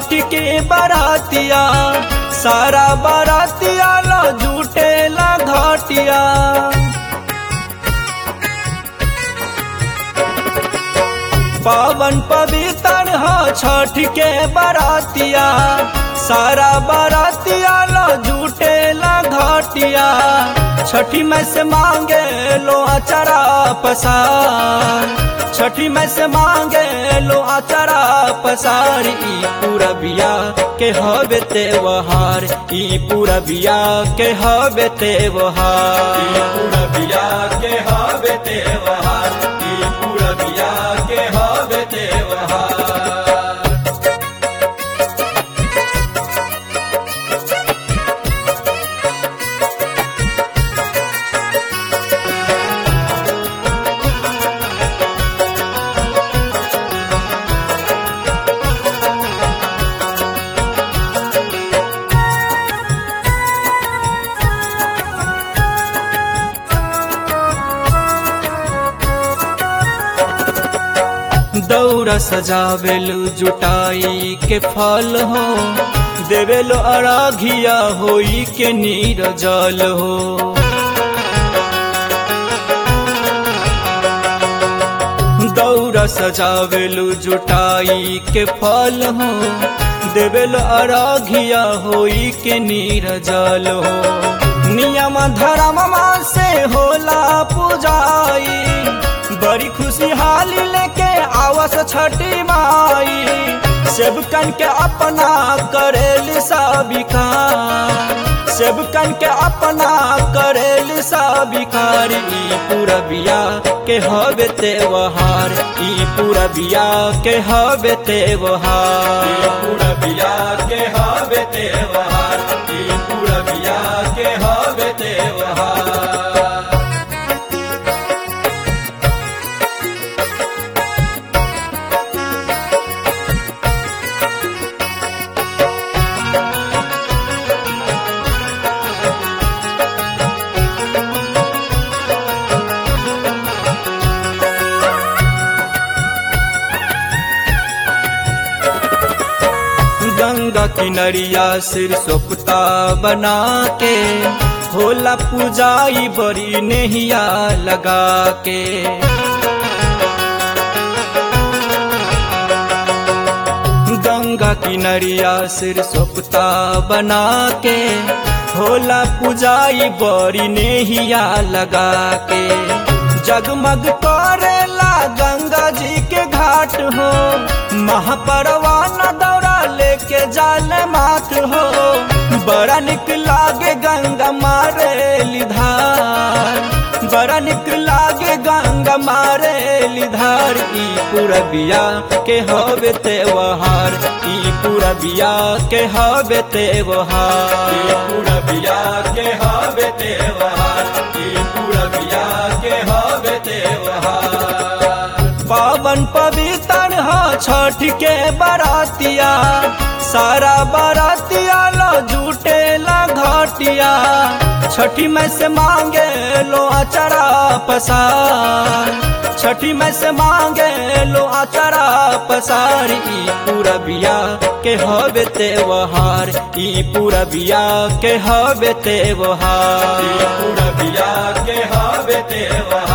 छठ के बरातिया सारा बरातिया ला जुटेला घाटिया पावन पवित्र हो छठ के बरातिया सारा बरातिया लो जुटेला घाटिया छठी में से मांगे लो अचरा पसार छठी में से मांगे लो अचरा पसार ई पूरा बिया के हवे त्योहार ई पूरा बिया के हवे त्योहार ई पूरा बिया के हवे त्योहार ई पूरा बिया के हवे त्योहार दौरा सजावेलु जुटाई के फल हो देवेलो अराघिया होई के नीर जल हो दौरा सजावेलु जुटाई के फल हो देवेलो अराघिया होई के नीर जल हो नियम धर्म से होला पूजाई बड़ी खुशहाली लेके आवस छठी माई सेवकन के अपना करेल साबिकार सेवकन के अपना करेल साबिकार ई पूरा बिया के हवे त्योहार ई पूरा बिया के हवे त्योहार ई पूरा बिया के हवे त्योहार ई पूरा बिया के हवे त्योहार गंगा किनरिया सिर सोपता बना के होला पूजाई बड़ी नेहिया लगा के गंगा किनरिया सिर सोपता बना के होला पूजाई बड़ी नेहिया लगा के जगमग करेला गंगा जी के घाट हो महापरवाना दौरा लेके जाल माथ हो बड़ा निक लागे गंगा मारे लिधार बड़ा निक लागे गंगा मारे लिधार ई पूरा बिया के हवे त्योहार ई पूरा बिया के हवे त्योहार ई पूरा बिया के हवे त्योहार ई पूरा बिया के हवे त्योहार पावन पवित्र हो छठ के बरातिया सारा बरातिया लो जुटेला घाटिया छठी में से मांगे लो अचरा पसार छठी में से मांगे लो अचरा पसार ई पूरा बिया के हवे त्योहार ई पूरा बिया के हवे त्योहार ई पूरा बिया के हवे त्योहार